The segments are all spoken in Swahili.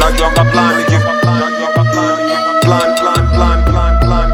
najuanga plan iki najuanga plan plan plan plan plan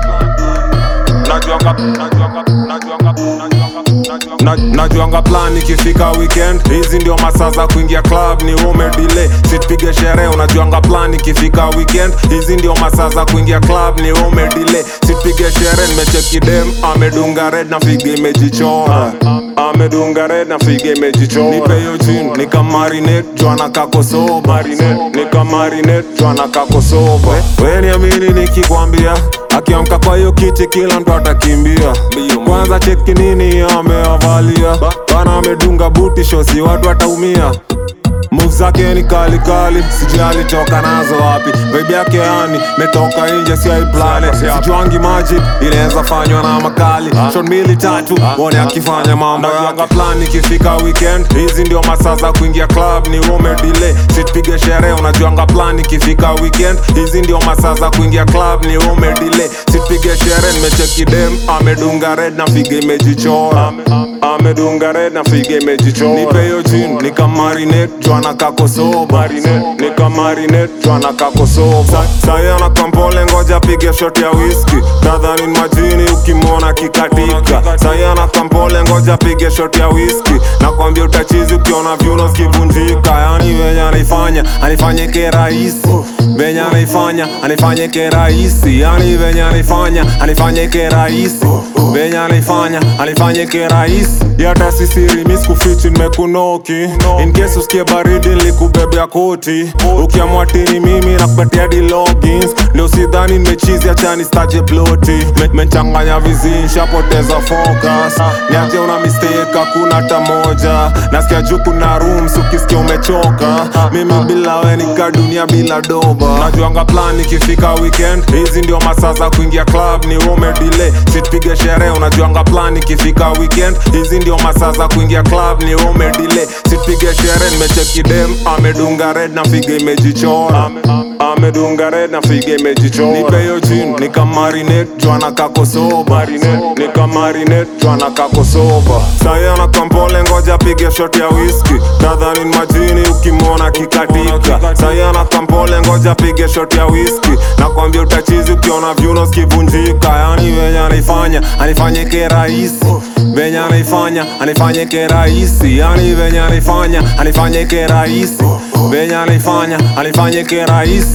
plan najuanga najuanga najuanga najuanga na- najuanga plan ikifika weekend hizi ndio masaa za kuingia club ni ume delay sitpige sherehe unajuanga plan ikifika weekend hizi ndio masaa za kuingia club ni ume delay sitpige sherehe nimecheki dem amedunga red na figa imejichora amedunga red na figa imejichora nipe hiyo jin nikamarinate jwana kakosoba nikamarinate jwana kakosoba we niamini nikikwambia akiamka kwa hiyo kiti kila mtu atakimbia kwanza cheki nini ameavalia bana amedunga buti shosi watu wataumia move zake ni kali kali sijui alitoka nazo wapi vibe yake yani metoka nje si aiplane sijuangi maji inaweza fanywa na makali shot mbili tatu wone akifanya mambo yake plan ikifika weekend hizi ndio masaa za kuingia club ni ume delay sitpige sherehe unajuanga plan ikifika weekend hizi ndio masaa za kuingia club ni ume delay sitpige sherehe nimecheki dem amedunga red na figa imejichora amedunga red na figa imejichora nipe hiyo jin nikamarinate jwana kakosoba nikamarinate jwana kakosoba sayana kampole ngoja pige shot ya whisky tadhani ni majini ukimwona kikatika sayana kampole ngoja pige shot ya whisky nakwambia utachizi ukiona vyuno zikivunjika yani venye anaifanya anifanyike rahisi venye anaifanya anifanyike rahisi yani venye anaifanya anifanyike rahisi venye anaifanya anifanyike rahisi yata sisiri miskufichi nimekunoki in case usikie baridi nilikubebea koti ukiamua tini mimi nakupatia di logins ndio sidhani nimechizi achani staje ploti Me- menchanganya vizinsha poteza focus niache una mistake hakuna hata moja nasikia juu kuna rooms ukisikia umechoka mimi bila we nika dunia bila doba najuanga plan ikifika weekend hizi ndio masaa za kuingia club ni ume delay sitpige sherehe unajuanga plan ikifika weekend hizi ndio masaa za kuingia club ni ume delay sitpige sherehe nimecheki dem amedunga red na figa imejichora amedunga red na figa imejichora nipe hiyo jin nikamarinate jwana kakosoba nikamarinate jwana kakosoba sayana kampole ngoja pige shot ya whisky tadhani ni majini ukimwona kikatika sayana kampole ngoja pige shot ya whisky nakwambia utachizi ukiona vyuno zikivunjika yani venye anaifanya anifanyike rahisi venye anaifanya anifanyike rahisi yani venye anaifanya anifanyike rahisi venye anaifanya anifanyike rahisi